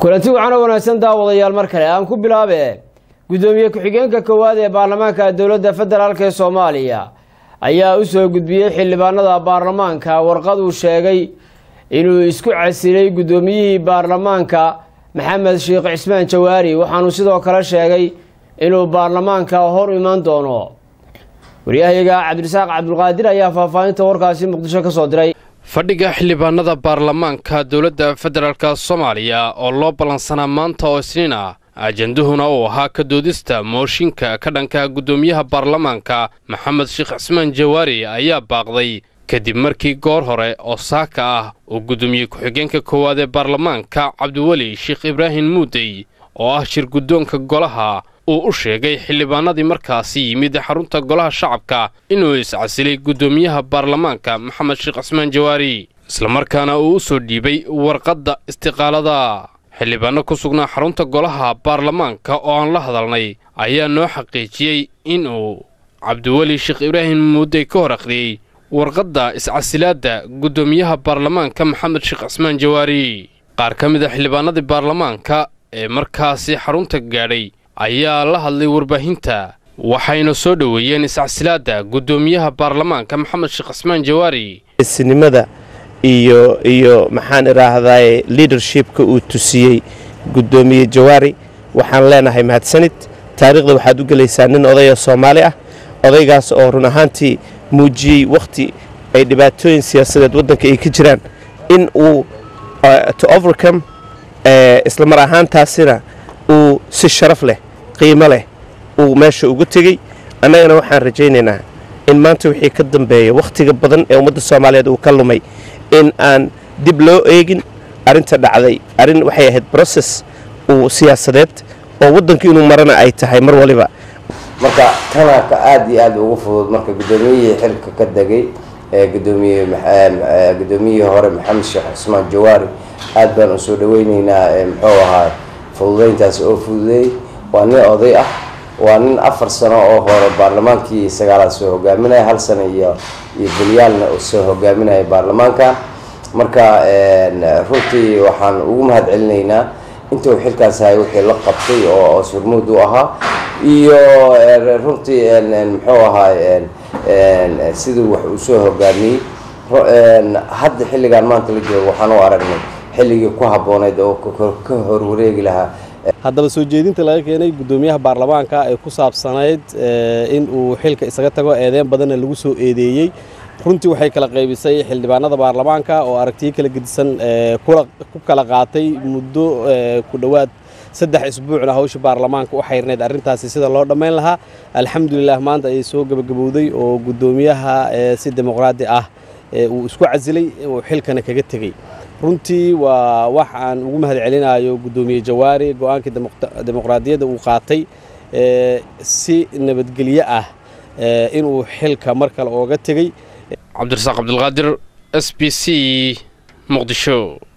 kulanti waxaana wanaagsan daawadayaal mar kale aan ku bilaabe guddoomiye ku-xigeenka koowaad ee baarlamaanka dowladda federaalk ee soomaaliya ayaa u soo gudbiyey xildhibaanada baarlamaanka warqad uu sheegay inuu isku casilay guddoomiyihii baarlamaanka maxamed sheekh cismaan jawaari waxaanu sidoo kale sheegay inuu baarlamaanka hor iman doono waryahayaga cabdirasaaq cabdulqaadir ayaa faahfaahinta warkaasi muqdisho ka soo diray fadhiga xildhibaanada baarlamaanka dowladda federaalk soomaaliya oo loo ballansanaa maanta oo isniin ah ajanduhuna uu ahaa ka doodista mooshinka ka dhanka guddoomiyaha baarlamaanka maxamed sheekh cismaan jawaari ayaa baaqday kadib markii goor hore oo saaka ah uu guddoomiye ku-xigeenka koowaad ee baarlamaanka cabdiweli sheekh ibraahim muudey oo ah shir guddoonka golaha uu u sheegay xildhibaanadii markaasi yimid xarunta golaha shacabka inuu iscasilay guddoomiyaha baarlamaanka maxamed sheekh cismaan jawaari islamarkaana uu u soo dhiibay warqadda istiqaalada xildhibaano ku sugnaa xarunta golaha baarlamaanka oo aan la hadalnay ayaa noo xaqiijiyey inuu cabdiweli sheekh ibraahim muudey ka hor akhriyey warqadda iscasilaadda guddoomiyaha baarlamaanka maxamed sheekh cismaan jawaari qaar ka mid a xildhibaanadii baarlamaanka ee markaasi xarunta gaadhay ayaa la hadlay warbaahinta waxayna soo dhoweeyeen iscasilaadda guddoomiyaha baarlamaanka maxamed sheekh cismaan jawaari isnimada iyo iyo maxaan idhaahdaye liadershipka uu tusiyey guddoomiye jawaari waxaan leenahay mahadsanid taariikhda waxaad u gelaysaa nin odaya soomaali ah odaygaas oo run ahaantii muujiyey wakhti ay dhibaatooyin siyaasadeed waddanka ay ka jiraan in uu to overcome isla mar ahaantaasina uu si sharaf leh qiimo leh uu meesha ugu tegey annagana waxaan rajaynaynaa in maanta wixii ka dambeeya wakhtiga badan ee ummadda soomaaliyeed uu ka lumay in aan dib loo eegin arrinta dhacday arrin waxay ahayd broses uu siyaasadeed oo waddanka inuu marana ay tahay mar waliba marka tana ka aada iyo aada ugu fudud marka guddoomiyihii xilka ka degay ee gudoomiye guddoomiyihii hore maxamed sheekh cismaan jawaari aad baan u soo dhaweyneynaa muxuu ahaa fududeyntaas oo fududeeyey waa nin oday ah waa nin afar sano oo hore baarlamaankii sagaalaad soo hogaaminaya hal sano iyo iyo belyaalna soo hogaaminaya baarlamaanka marka runtii waxaan ugu mahad celinaynaa intuu xilkaas ahay wixii la qabtay oo surmuud u ahaa iyo runtii muxuu ahaa siduu wax uu soo hogaamiyey hadda xilligaan maanta la joogo waxaan u aragnay xilligii ku habbooneyd oo ka horwareegi lahaa haddaba soo jeedinta laga keenay guddoomiyaha baarlamaanka ee ku saabsanayd in uu xilka isaga tago eedeyn badanna lagu soo eedeeyey runtii waxay kala qaybisay xildhibaanada baarlamaanka oo aragtiyo kala gedisan ku kala qaatay muddo ku dhowaad saddex isbuucna hawsha baarlamaanka u xayrnayd arrintaasi sida loo dhammayn lahaa alxamdulilah maanta ayay soo gebagabowday oo guddoomiyaha si dimuqraadi ah uu isku casilay uu xilkana kaga tegey runtii waa wax aan ugu mahad celinayo guddoomiye jawaari go-aankii dimuqraadiyadda uu qaatay si nabadgelyo ah inuu xilka mar kale ooga tegey cabdirasaaq cabdulqaadir s b c muqdisho